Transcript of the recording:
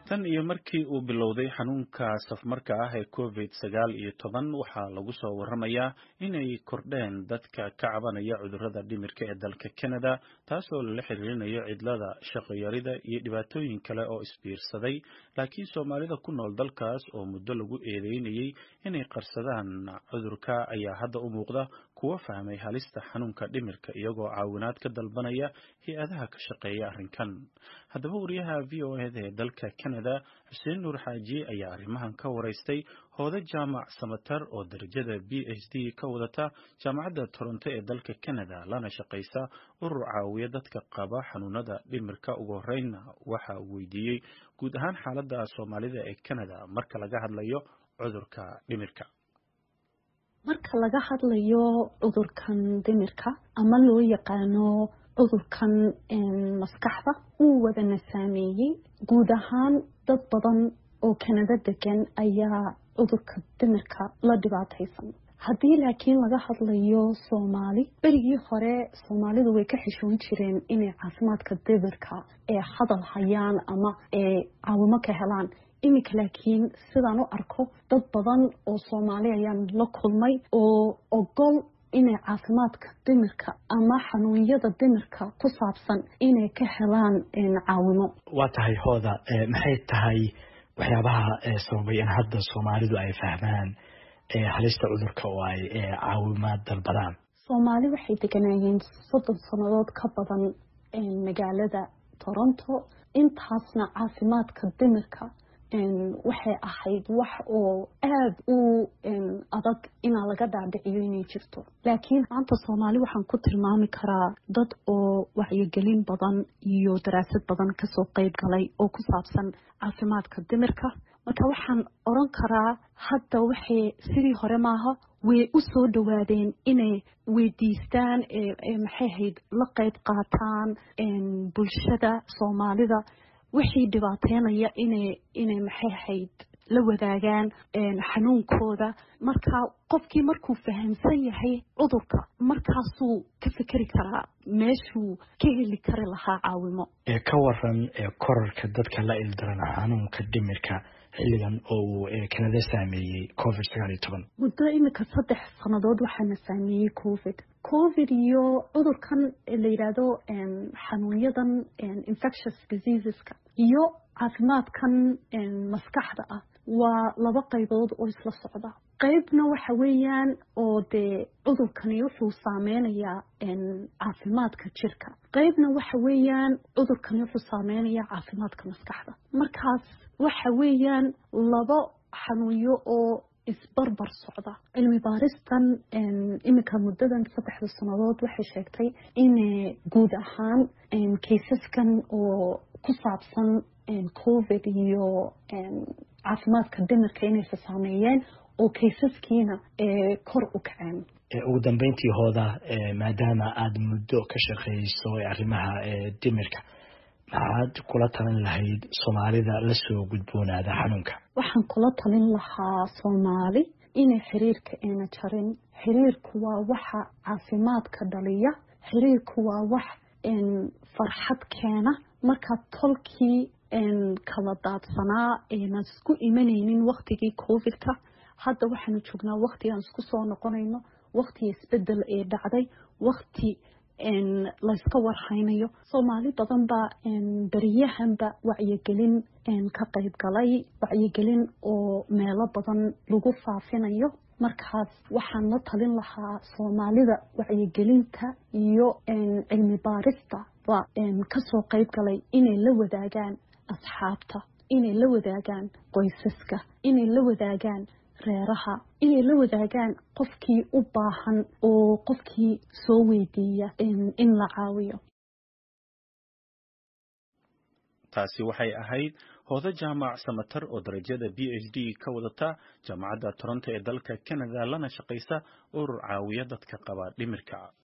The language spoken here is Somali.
tan iyo markii uu bilowday xanuunka safmarka ah ee covid sagaal iyo toban waxaa lagu soo waramayaa inay kordheen dadka ka cabanaya cudurrada dhimirka ee dalka Canada taasoo lala xiriirinayo cidlada shaqo yarida iyo dhibaatooyin kale oo isbiirsaday laakiin Soomaalida ku nool dalkaas oo muddo lagu eedeynayay inay qarsadaan cudurka ayaa hadda u muuqda kuwa fahmay halista xanuunka dhimirka iyagoo caawinaad ka dalbanaya hay-adaha ka shaqeeya arrinkan haddaba wariyaha v o eda ee dalka Canada xuseen nuur xaaji ayaa arrimahan ka waraystay hoodo jaamac samatar oo darajada b h d ka wadata jaamacadda toronto ee dalka Canada lana shaqaysa urur caawiya dadka qaba xanuunada dhimirka ugu horreynna waxa uu weydiiyey guud ahaan xaaladda soomaalida ee Canada marka laga hadlayo cudurka dhimirka marka laga hadlayo cudurkan dhimirka ama loo yaqaano cudurkan maskaxda uu wadana saameeyey guud ahaan dad badan oo kanada degan ayaa cudurka dhimirka la dhibaataysan haddii laakiin laga hadlayo soomaali berigii hore soomaalidu way ka xishoon jireen inay caafimaadka dhimirka ee hadal hayaan ama ee caawimo ka helaan iminka laakiin sidaan u arko dad badan oo soomaali ayaan la kulmay oo ogol inay caafimaadka dhimirka ama xanuunyada dhimirka ku saabsan inay ka helaan caawimo waa tahay hooda maxay tahay waxyaabaha sababay in hadda soomaalidu ay fahmaan halista cudurka oo ay caawimaad dalbadaan soomaali waxay deganaayeen soddon sannadood ka badan magaalada toronto intaasna caafimaadka dhimirka waxay ahayd wax oo aada u adag inaa laga dhaadhiciyo inay jirto laakiin maanta soomaali waxaan ku tilmaami karaa dad oo wacyigelin badan iyo daraasad badan kasoo qeyb galay oo ku saabsan caafimaadka dhimirka marka waxaan oran karaa hadda waxay sidii hore maaha way u soo dhawaadeen inay weydiistaan maxay ahayd la qeyb qaataan bulshada soomaalida wixii dhibaateynaya inay inay maxay ahayd la wadaagaan xanuunkooda marka qofkii markuu fahamsan yahay cudurka markaasuu ka fikeri karaa meeshuu ka heli kari lahaa caawimo ka waran korarka dadka la ildaran xanuunka dhimirka xilligan oo uu kanada saameeyey covid sagaal iyo toban muddo iminka saddex sannadood waxaana saameeyey covid covid iyo cudurkan la yidhaahdo xanuunyadan infectious diseaseska iyo caafimaadkan maskaxda ah waa laba qaybood oo isla socda qeybna waxa weeyaan oo dee cudurkani wuxuu saameynayaa caafimaadka jirka qeybna waxa weeyaan cudurkani wuxuu saameynayaa caafimaadka maskaxda markaas waxa weeyaan laba xanuunyo oo isbarbar socda cilmi baaristan iminka muddadan saddexda sannadood waxay sheegtay in guud ahaan kaysaskan oo ku saabsan covid iyo caafimaadka dhimirka inaysa saameeyeen oo kaysaskiina kor u kaceen ugu dambeyntii hooda maadaama aada muddo ka shaqeyso arrimaha dhimirka maxaad kula talin lahayd soomaalida lasoo gudboonaada xanuunka waxaan kula talin lahaa soomaali inay xiriirka ayna jarin xiriirku waa waxa caafimaadka dhaliya xiriirku waa wax farxad keena marka tolkii kala daadsanaa aynan isku imanaynin waktigii covidka hadda waxaanu joognaa wakti aan isku soo noqonayno wakti isbedel ee dhacday wakti layska warhaynayo soomaali badan baa beriyahanba wacyigelin ka qayb galay wacyigelin oo meelo badan lagu faafinayo markaas waxaan la talin lahaa soomaalida wacyigelinta iyo cilmi baarista ba kasoo qayb galay inay la wadaagaan asxaabta inay la wadaagaan qoysaska inay la wadaagaan reeraha inay la wadaagaan qofkii u baahan oo qofkii soo weydiiya in la caawiyo taasi waxay ahayd hoodo jaamac samatar oo darajada b h d ka wadata jaamacadda toronto ee dalka canada lana shaqaysa urur caawiya dadka qaba dhimirka